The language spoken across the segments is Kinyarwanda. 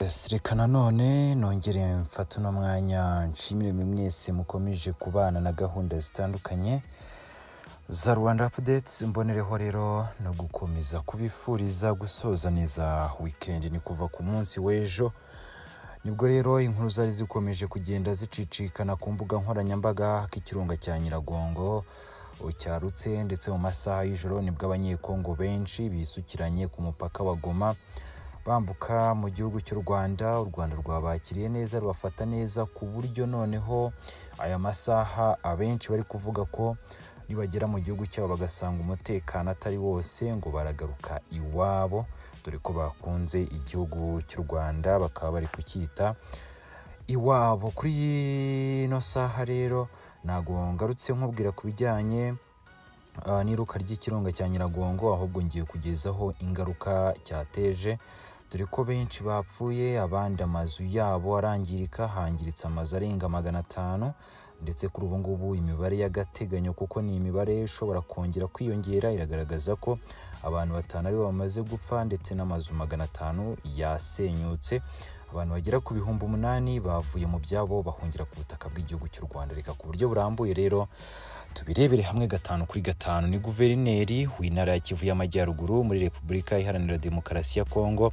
Yes, reka nanone nongere mfate uno mwanya nshimire mwe mwese mukomeje kubana na gahunda zitandukanye za Rwanda Updates mbonereho rero no gukomeza kubifuriza gusoza neza weekend ni kuva ku munsi w'ejo nibwo rero inkuru zari zikomeje kugenda zicicikana ku mbuga nkoranyambaga k'ikirunga cya Nyiragongo cyarutse ndetse mu masaha y'ijoro nibwo abanyekongo benshi bisukiranye ku mupaka wa Goma bambuka mu gihugu cy'u Rwanda u Rwanda rwabakiriye neza rubafata neza ku buryo noneho aya masaha abenshi bari kuvuga ko nibagera mu gihugu cyabo bagasanga umutekano atari wose ngo baragaruka iwabo dore ko bakunze igihugu cy'u Rwanda bakaba bari kucyita iwabo kuri ino saha rero ntabwo ngarutse nkubwira ku bijyanye ah, n'iruka ry'ikirunga cya Nyiragongo ahubwo ngiye kugezaho ingaruka cyateje dore ko benshi bapfuye abandi amazu yabo arangirika hangiritse amazu arenga magana atanu ndetse kuri ubu ngubu imibare y'agateganyo kuko ni imibare ishobora kongera kwiyongera iragaragaza ko abantu batanu aribo bamaze gupfa ndetse n'amazu magana atanu yasenyutse abantu bagera ku bihumbi umunani bavuye mu byabo bahungira ku butaka bw'igihugu cy'u Rwanda reka ku buryo burambuye rero tubirebere hamwe gatanu kuri gatanu ni guverineri w'intara ya Kivu y'Amajyaruguru muri Repubulika Iharanira Demokarasi ya Kongo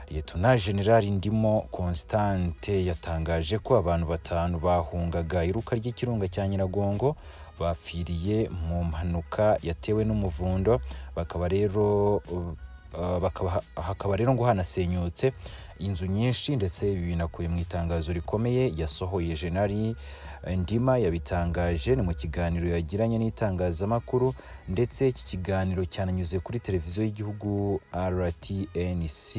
Liyetona Generali Ndimo Constante yatangaje ko abantu batanu bahungaga iruka ry'ikirunga cya Nyiragongo bapfiriye mu mpanuka yatewe n'umuvundo bakaba rero uh, uh, bakaba hakaba rero ngo hanasenyutse inzu nyinshi ndetse ibi binakuye mu itangazo rikomeye yasohoye Generali Ndima yabitangaje ni mu kiganiro yagiranye n'itangazamakuru ndetse iki kiganiro cyananyuze kuri televiziyo y'igihugu RTNC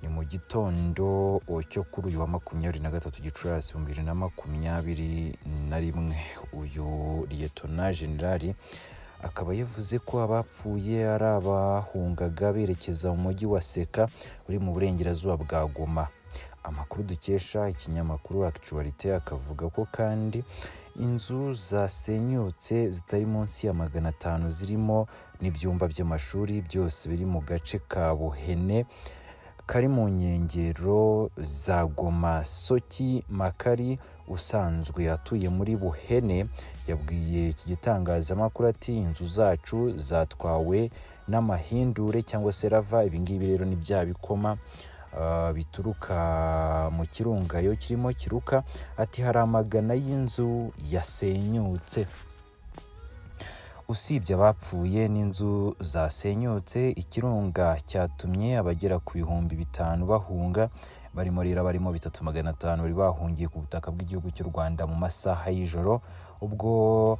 ni mu gitondo o, cyo kuri uyu wa makumyabiri na gatatu gicurasi ibihumbi bibiri na makumyabiri na rimwe uyu liyetona generali akaba yavuze ko abapfuye ari abahungaga berekeza mu mujyi wa seka uri mu burengerazuba bwa goma amakuru dukesha ikinyamakuru actualite akavuga ko kandi inzu zasenyutse zitari munsi ya magana atanu zirimo n'ibyumba by'amashuri byose biri mu gace ka buhene kari mu nkengero za Goma Soki Makari usanzwe atuye muri Buhene yabwiye iki gitangazamakuru ati inzu zacu zatwawe n'amahindure cyangwa se rava ibingibi rero ni bya bikoma ah, bituruka mu kirungayo kirimo kiruka ati hari amagana y'inzu yasenyutse usibye abapfuye n'inzu zasenyutse ikirunga cyatumye abagera ku bihumbi bitanu bahunga barimo rero barimo bitatu magana atanu bari bahungiye ku butaka bw'igihugu cy'u Rwanda mu masaha y'ijoro ubwo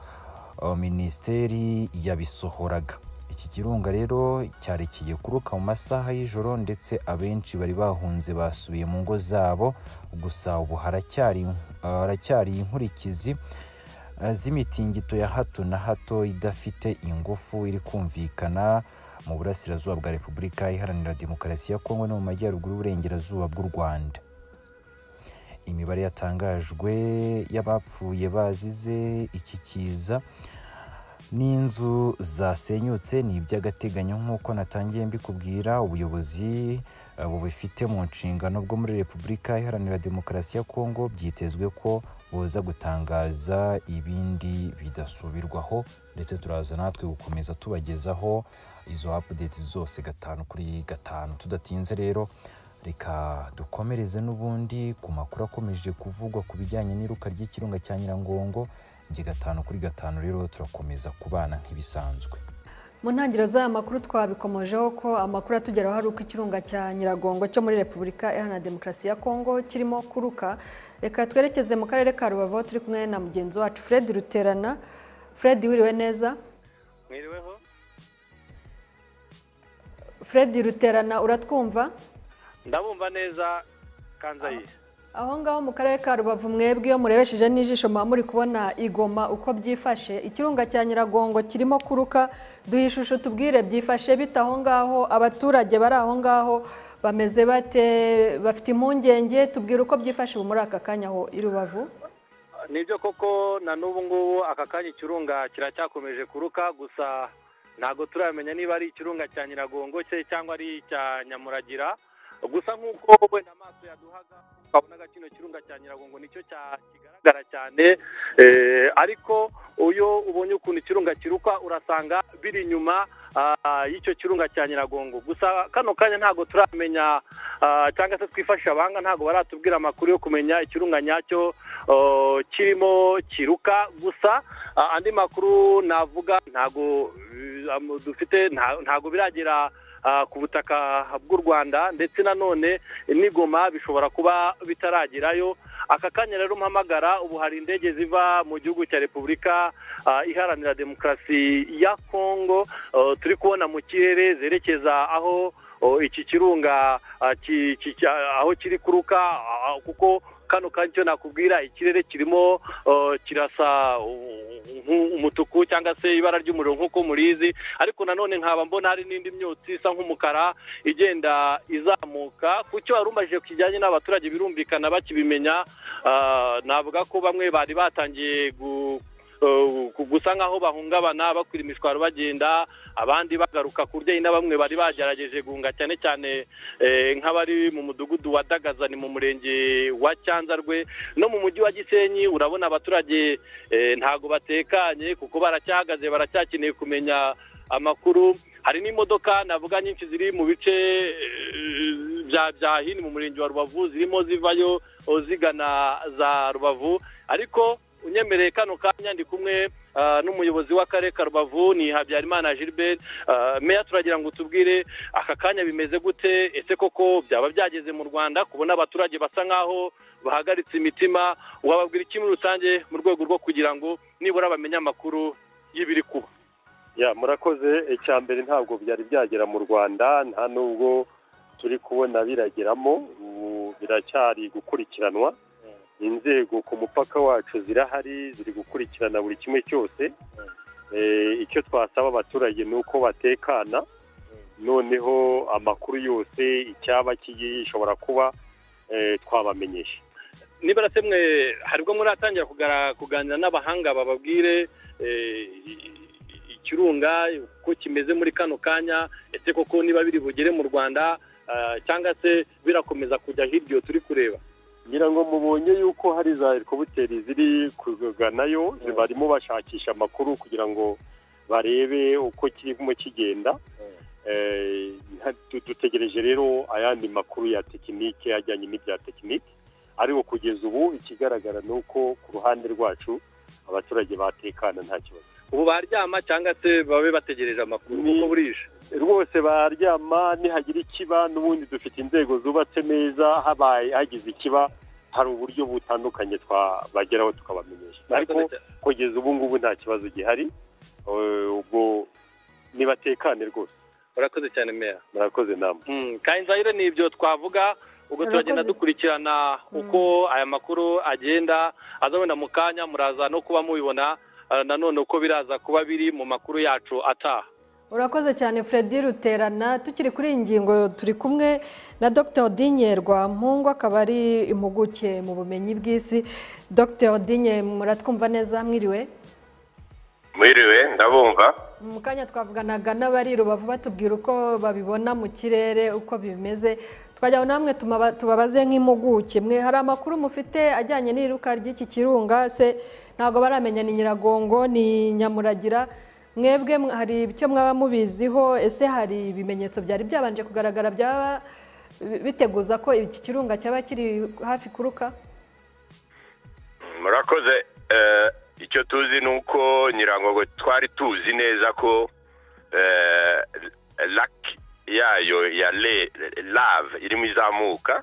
uh, minisiteri yabisohoraga iki kirunga rero cyarekiye kuruka mu masaha y'ijoro ndetse abenshi bari bahunze basubiye mu ngo zabo gusa ubu haracyari uh, haracyari inkurikizi z'imitingito ya hato na hato idafite ingufu iri kumvikana mu burasirazuba bwa repubulika iharanira demokarasi ya kongo no mu majyaruguru y'uburengerazuba bw'u rwanda imibare yatangajwe y'abapfuye bazize iki kiza n'inzu zasenyutse ni iby'agateganyo nk'uko natangiye mbikubwira ubuyobozi eh, bubifite mu nshingano bwo muri repubulika iharanira demokarasi ya kongo byitezwe ko buza gutangaza ibindi bidasubirwaho ndetse turaza natwe gukomeza tubagezaho izo update zose gatanu kuri gatanu tudatinze rero reka dukomereze n'ubundi ku makuru akomeje kuvugwa ku bijyanye n'iruka ry'ikirunga cya Nyirangongo njye gatanu kuri gatanu rero turakomeza kubana nk'ibisanzwe mu ntangiriro z'aya makuru twabikomojeho ko amakuru atugeraho ari uko ikirunga cya nyiragongo cyo muri repubulika iharanira demokarasi ya kongo kirimo kuruka reka twerekeze mu karere ka rubavu aho turi kumwe na mugenzi wacu fred ruterana fred wiriwe neza mwiriweho fred ruterana uratwumva ndabumva neza kanzayi aho ngaho mu karere ka rubavu mwebwe iyo murebesheje n'ijisho muba muri kubona igoma uko byifashe ikirunga cya nyiragongo kirimo kuruka duhe ishusho tubwire byifashe bite aho ngaho abaturage bari aho ngaho bameze bate bafite impungenge tubwire uko byifashe ubu muri aka kanya aho i rubavu nibyo koko na n'ubu ngubu aka kanya ikirunga kiracyakomeje kuruka gusa ntabwo turamenya niba ari ikirunga cya nyiragongo se cyangwa ari icya nyamuragira gusa nk'uko wenda amaso yaduhaga ukabona kino kirunga cya nyiragongo nicyo kigaragara cyane ariko iyo ubonye ukuntu ikirunga kiruka urasanga biri inyuma y'icyo kirunga cya nyiragongo gusa kano kanya ntabwo turamenya cyangwa se twifashisha abahanga ntabwo baratubwira amakuru yo kumenya ikirunga nyacyo kirimo kiruka gusa andi makuru navuga ntabwo dufite ntabwo biragera ku butaka bw'u rwanda ndetse nanone n'igoma bishobora kuba bitaragerayo aka kanya rero mpamagara ubu hari indege ziva mu gihugu cya repubulika iharanira demokarasi ya kongo turi kubona mu kirere zerekeza aho iki kirunga aho kiri kuruka kuko kano kanya icyo nakubwira ikirere kirimo kirasa umutuku cyangwa se ibara ry'umuriro nk'uko murizi ariko nanone nkaba mbona hari n'indi myotsi isa nk'umukara igenda izamuka ku cyo warumajije kijyanye n'abaturage birumvikana bakibimenya navuga ko bamwe bari batangiye gusa nk'aho bahungabana bakwira imishwaro bagenda abandi bagaruka ku byeyi na bamwe bari bagerageje guhunga cyane cyane nk'abari mu mudugudu wa dagazani mu murenge wa cyanzarwe no mu mujyi wa gisenyi urabona abaturage ntabwo batekanye kuko baracyahagaze baracyakeneye kumenya amakuru hari n'imodoka navuga nyinshi ziri mu bice bya bya hino mu murenge wa rubavu zirimo zivayo zigana za rubavu ariko unyemereye kano kanya ndi kumwe n'umuyobozi w'akarere ka rubavu ni habyarimana gilbert meya turagira ngo tubwire aka kanya bimeze gute ese koko byaba byageze mu rwanda kubona abaturage basa nk'aho bahagaritse imitima wababwira iki muri rusange mu rwego rwo kugira ngo nibura bamenye amakuru y'ibiri kuba murakoze icya mbere ntabwo byari byagera mu rwanda nta nubwo turi kubona birageramo biracyari gukurikiranwa inzego ku mupaka wacu zirahari ziri gukurikirana buri kimwe cyose icyo twasaba abaturage ni uko batekana noneho amakuru yose icyaba gishobora kuba twabamenyesha nibara semwe haribwo muratangira kuganira n'abahanga bababwire ikirunga uko kimeze muri kano kanya ese koko niba biri bugere mu rwanda cyangwa se birakomeza kujya hirya turi kureba ngira ngo mubonye yuko hari za helikopiteri ziri kuganayo barimo bashakisha amakuru kugira ngo barebe uko kirimo kigenda dutegereje rero ayandi makuru ya tekinike ajyanye n'ibya tekinike ariko kugeza ubu ikigaragara ni uko ku ruhande rwacu abaturage batekana nta kibazo ubu baryama cyangwa se babe bategereje amakuru kuko burije rwose baryama nihagira ikiba n'ubundi dufite inzego zubatse neza habaye hagize ikiba hari uburyo butandukanye twabageraho tukabamenyesha ariko kugeza ubu ngubu nta kibazo gihari ubwo nibatekane rwose murakoze cyane meya murakoze namwe kayinzayire ni ibyo twavuga ubwo turagenda dukurikirana uko aya makuru agenda azabona mu kanya muraza no kuba mubibona nanone uko biraza kuba biri mu makuru yacu ataha urakoze cyane Fredy ruterana tukiri kuri iyi ngingo turi kumwe na dr odinye rwampungu akaba ari impuguke mu bumenyi bw'isi dr odinye muratwumva neza mwiriwe mwiriwe ndabumva mu kanya twavuganaga n'abari rubavu batubwira uko babibona mu kirere uko bimeze twajyaho namwe tubabaze nk'impuguke mwe hari amakuru mufite ajyanye n'iruka ry'iki kirunga se ntabwo baramenya ni nyiragongo ni nyamuragira mwebwe hari icyo mwaba mubiziho ese hari ibimenyetso byari byabanje kugaragara byaba biteguza ko iki kirunga cyaba kiri hafi kuruka murakoze icyo tuzi ni uko nyiragongo twari tuzi neza ko laki yayo ya lave irimo izamuka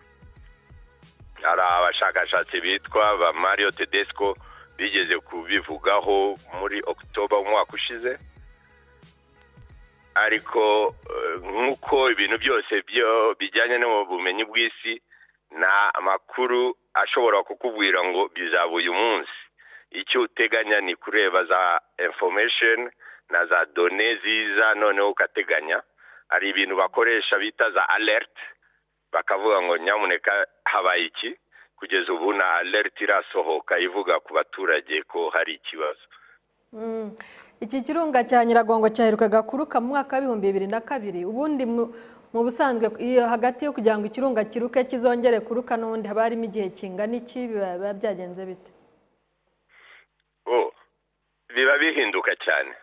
hari abashakashatsi bitwa ba mario tedesco bigeze kubivugaho muri okutoba umwaka ushize ariko nk'uko ibintu byose bijyanye bumenyi bw'isi nta makuru ashobora kukubwira ngo bizaba uyu munsi icyo uteganya ni kureba za infomesheni na za done ziza noneho ugateganya hari ibintu bakoresha bita za alerite bakavuga ngo nyamuneka habaye iki kugeza ubu na alerite irasohoka ivuga ku baturage ko hari ikibazo iki kirunga cya nyiragongo cyaherukaga kuruka mu mwaka w'ibihumbi bibiri na kabiri ubundi mu busanzwe iyo hagati yo kugira ngo ikirunga kiruke kizongere kuruka n'ubundi haba harimo igihe kingana iki biba biba byagenze bite oh biba bihinduka cyane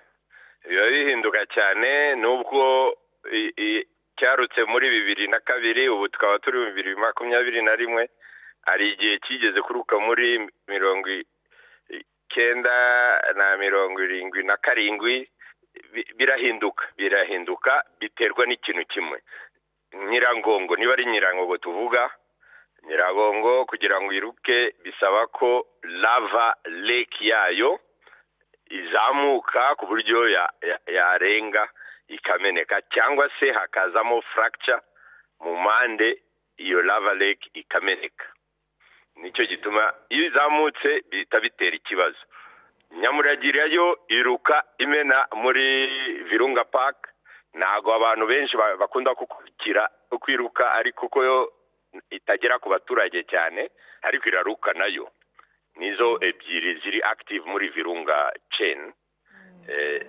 biba bihinduka cyane nubwo i- i- cyarutse muri bibiri na kabiri ubu tukaba turi mu bibiri makumyabiri na rimwe hari igihe kigeze kuruka muri mirongo i- icyenda na mirongo irindwi na karindwi Bi- birahinduka birahinduka biterwa n'ikintu kimwe nyirangongo niba ari nyirangongo tuvuga nyiragongo kugira ngo iruke bisaba ko lava lake yayo izamuka ku buryo ya- ya- yarenga ikameneka cyangwa se hakazamo fracture mu mpande iyo lava lake ikameneka nicyo gituma iyo izamutse bihita bitera ikibazo nyamuragira yo iruka imena muri virunga park ntabwo abantu benshi ba- bakunda gukurikira kwiruka ariko ko yo itagera ku baturage cyane ariko iraruka nayo nizo ebyiri ziri active muri virunga chain Eh,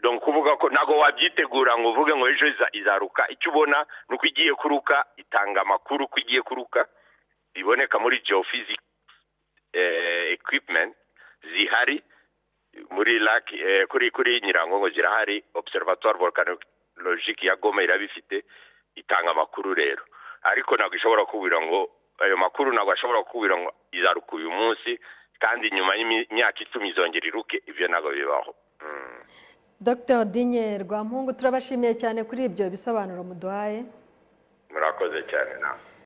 donc kuvuga ko ntabwo wabyitegura ngo uvuge ngo ejo iza- izaruka icyo ubona ni uko igiye kuruka itanga amakuru ko igiye kuruka iboneka muri geophysics eh, equipment zihari muri lac eh, kuri kuri nyirangongo zirahari observatoire volcanologique ya goma irabifite itanga amakuru rero ariko ntabwo ishobora kubwira ngo ayo makuru ntabwo ashobora kubwira ngo izaruka uyu munsi kandi nyuma y'imyaka icumi izongera iruke ibyo ntabwo bibaho Mm. dr dinye rwampungu turabashimiye cyane kuri ibyo bisobanuro muduhaye murakoze cyane nawe